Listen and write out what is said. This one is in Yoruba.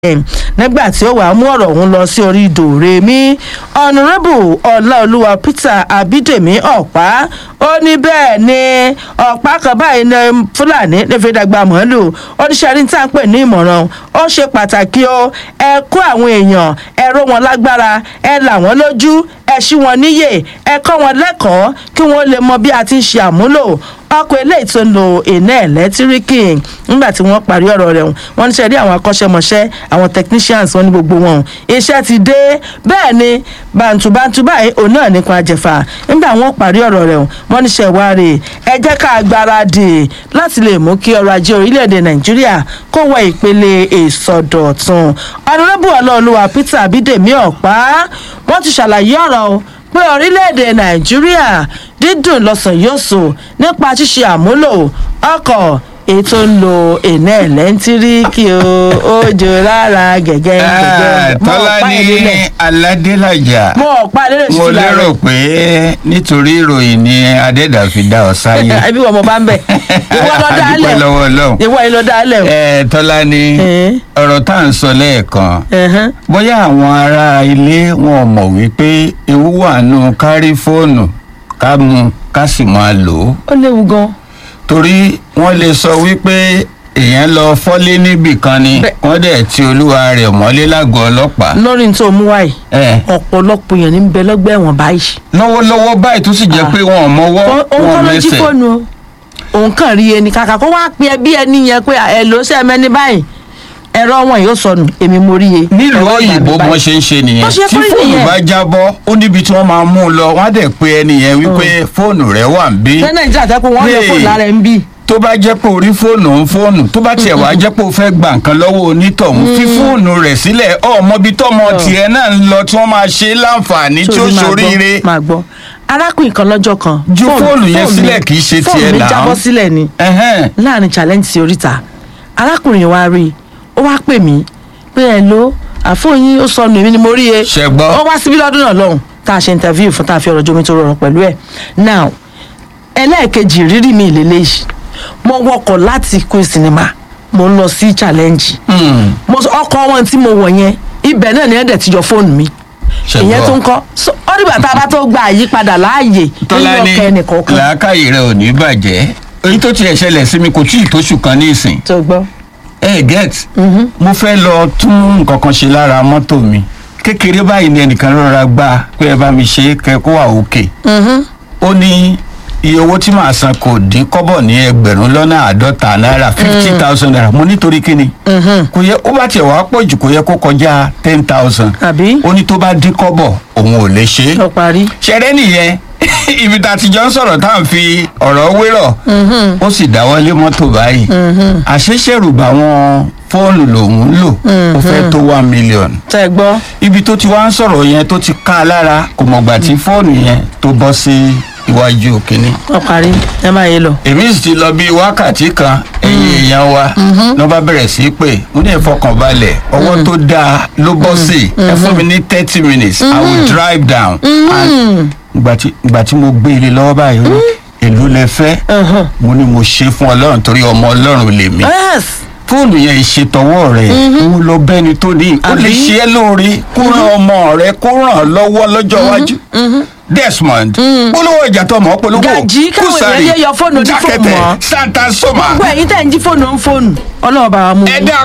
nígbà tí ó wàá mú ọ̀rọ̀ ọ̀hún lọ sí orí dòrèmí ọ̀nàrẹ́bù ọláolúwa peter abídèmí ọ̀pá ó ní bẹ́ẹ̀ ni ọ̀pá kan báyìí ní fúlàní nífẹ̀ẹ́ dàgbà mọ́lù oníṣẹ́rí tá à ń pè ní ìmọ̀ràn ó ṣe pàtàkì o ẹ kó àwọn èèyàn ẹ ró wọn lágbára ẹ là wọ́n lójú ẹ ṣí wọn níyè ẹ kọ́ wọn lẹ́kọ̀ọ́ kí wọ́n lè mọ bí a ti ń ṣe àmúlò ọkọ̀ eléyìí tó ń lo iná ẹ̀lẹ́tíríkì nígbà tí wọ́n parí ọ̀rọ̀ rẹ̀ wọ́n ní sẹ́rí àwọn akọ́ṣẹ́mọṣẹ́ àwọn technicians wọn ní gbogbo wọn iṣẹ́ ti dé bẹ́ẹ̀ ni bàǹtùbàǹtù báyìí òun náà nípa àjẹfà nígbà wọ́n parí ọ̀rọ̀ rẹ̀ wọ́n ní sẹ́wárì ẹ jẹ́ ká gbáradì láti lè mú kí ọrọ̀ ajé orílẹ̀-èdè nàìjíríà kó wọ ìpele ìsọdọ̀tun ọ̀nàrẹ́bù ọlọ́ọ̀lùwà peter abídèmí ọ̀pá wọ́n ti ṣàlàyé ọ̀rọ̀ o pé orílẹ̀-èdè nàìjíríà dídùn lọ́sàn yóò sùn nípa ṣíṣe àmúlò ọkọ̀ èyí tó ń lo iná ẹ̀lẹ́ńtíríkì o ó jò lára gẹ̀gẹ́ gẹ̀gẹ́ mọ́ tọ́lá ọ̀pá ní ìlélẹ̀ aládélájà mọ́ ọ̀pá ìlélẹ̀ sí mo ti lára lérò pé nítorí ìròyìn ni adẹ́dà fi dá ọ sáyé ẹbí wọn mo bá ń bẹ̀ ìwọ lọ dá adúpẹ́ lẹ̀ lọ́wọ́ ọlọ́run ìwọ yìí lọ dá lẹ̀ o. ẹ tọ́lá ní Eh. ọ̀rọ̀ tá à ń sọ lẹ́ẹ̀kan Ẹ̀hẹ́n. bóyá àwọn ará ilé wọn ò mọ̀ wípé ewu wà nù kárí fóònù ká mú ká sì máa lò ó ó léwu gan torí wọ́n lè sọ wípé èèyàn lọ fọ́lé níbì kan ni Bẹ́ẹ̀. wọ́n dẹ̀ ti olúwa rẹ̀ mọ́lé lágọ̀ọ́ ọlọ́pàá. lórí ní tó mú wáyé ẹ ọ̀pọ̀lọpọ̀ èèyàn ní ń bẹ lọ́gbà ẹ̀wọ̀n báyìí. lọ́wọ́lọ́wọ́ báyìí tó sì jẹ́ Ah. pé wọn ò mọwọ́ òun wọn kọ́ ò ló jí mẹsẹ̀. fóònù o òun kàn rí ẹni kàkà kó wá pe ẹbí ẹni yẹn pé ẹ ló ṣe mẹ́ni báyìí ẹ̀rọ wọn yóò sọnù èmi mo rí e. nílùú Ẹ̀rọ òyìnbó ìgbàlódé wọn ṣe ń ṣe nìyẹn Bó ṣe tí kórìí fóònù nìyẹn. bá jábọ́ ó níbi tí wọ́n máa mú un lọ wọ́n á dẹ̀ pe ẹni yẹn wípé fóònù rẹ̀ wà ń bí. ṣé nàìjíríà tẹ́ pé wọ́n lè Hey. fóònù lára ẹ̀ ń bì. tó bá jẹ́ pé orí fóònù ń fóònù tó bá tiẹ̀ wá jẹ́ pé o fẹ́ gba nǹkan lọ́wọ́ onítọ̀hún fi fóònù rẹ̀ sílẹ̀ ọmọbi tọmọ tiẹ̀ náà ń lọ tí wọ́n máa ṣe láǹfààní tí ó Sórí máa gbọ́, ṣoríire. máa gbọ́ arákùnrin kan lọ́jọ́ kan. Ju fóònù yẹn mi- sílẹ̀ kì í ṣe fóònù tiẹ̀ mi náà. jábọ́ sílẹ̀ ni Ẹhẹ́n. láàrin challenge sí oríta arákùnrin wa rí i ó wá pè mí pé ẹ ló àfọyín ó sọnù èmi ni mo rí e Ṣẹ gbọ́. ó wá síbí lọ́dún náà lọ́hùn tá a ṣe interview fún tá a fi ọ̀rọ̀ jomi tó rọrùn pẹ̀lú ẹ̀ now ẹlẹ́ẹ̀kejì rírì mi ìlélẹ́yìí mo wọkọ̀ láti queen cinema mo ń lọ sí challenge Hmm. mo sọ ọkọ̀ wọn tí mo wọ̀ yẹn ibẹ̀ náà ni ẹ̀dẹ̀ ti yọ fóònù mi Ṣẹ ìyẹn gbọ́. tó ń kọ́ So, ó dìgbà tá a bá tó gba àyípadà láàyè nínú tọ́lá ní ọkọ̀ ẹnìkọ̀ọ̀kan làákàyè rẹ̀ ò ní bàjẹ́ èyí tó tiẹ̀ ṣẹlẹ̀ sí mi kò tí ì tóṣù kan ní ìsìn tó gbọ́. ẹ get mo fẹ́ lọ tún nǹkan kan ṣe lára mọ́tò mi kékeré báyìí ni ẹnìkan rọra gbà pé ẹ bá mi ṣe é kẹ kó wà òkè ó ní iye owó tí màá san kò dín kọ́bọ̀ ní ẹgbẹ̀rún lọ́nà àádọ́ta náírà fifty thousand naira mo nítorí kíni kò yẹ ó bá tiẹ̀ wá pọ̀ jù kò yẹ kó kọjá ten thousand àbí ó ní tó bá dín kọ́bọ̀ òun ò lè ṣe é lọ parí. ṣẹrẹ nìyẹn ibi tá a ti jọ ń sọ̀rọ̀ tá à ń fi ọ̀rọ̀ wérọ̀ ó sì dáwọ́lé mọ́tò báyìí àṣeṣẹ́rùbà wọn fóònù lòún ń lò ó fẹ́ tó one million tẹ gbọ́. ibi tó ti wá ń sọ̀rọ̀ yẹn tó ti ká a lára kò mọ̀gbà tí fóònù yẹn tó bọ́ sí iwájú kínní lọ parí ẹ máa yé lọ. èmi sì ti lọ bí wákàtí kan ẹ̀yìn èèyàn wa ló bá bẹ̀rẹ̀ sí í pè mo ní ìfọkànbalẹ̀ ọwọ́ tó dáa ló bọ́ sí ẹ fún mi ní thirty minutes i will drive down and ìgbà tí ìgbà tí mo gbé ilé lọ́wọ́ báyìí ó ní èló lẹ fẹ́ Uh-huh. mo ní mo ṣe fún ọlọ́run torí ọmọ ọlọ́run lèmi yes fóònù yẹn ìṣètọwọ́ rẹ̀ mo lọ bẹ́ni tó ní ó lè Àbí? ṣe é lóore kó ràn ọmọ rẹ kó ràn án lọ́wọ́ lọ́jọ́ iwájú desmond polówó ìjà tó mọ̀ polówó Gàjí, káwọn èèyàn yé yọ fóònù oní fóònù jákẹ́tẹ̀ mọ́. santa soma gbogbo ẹ̀yin tẹ̀ ń jí fóònù ń fóònù ọlọ́run bá wa mú un. ẹ̀dá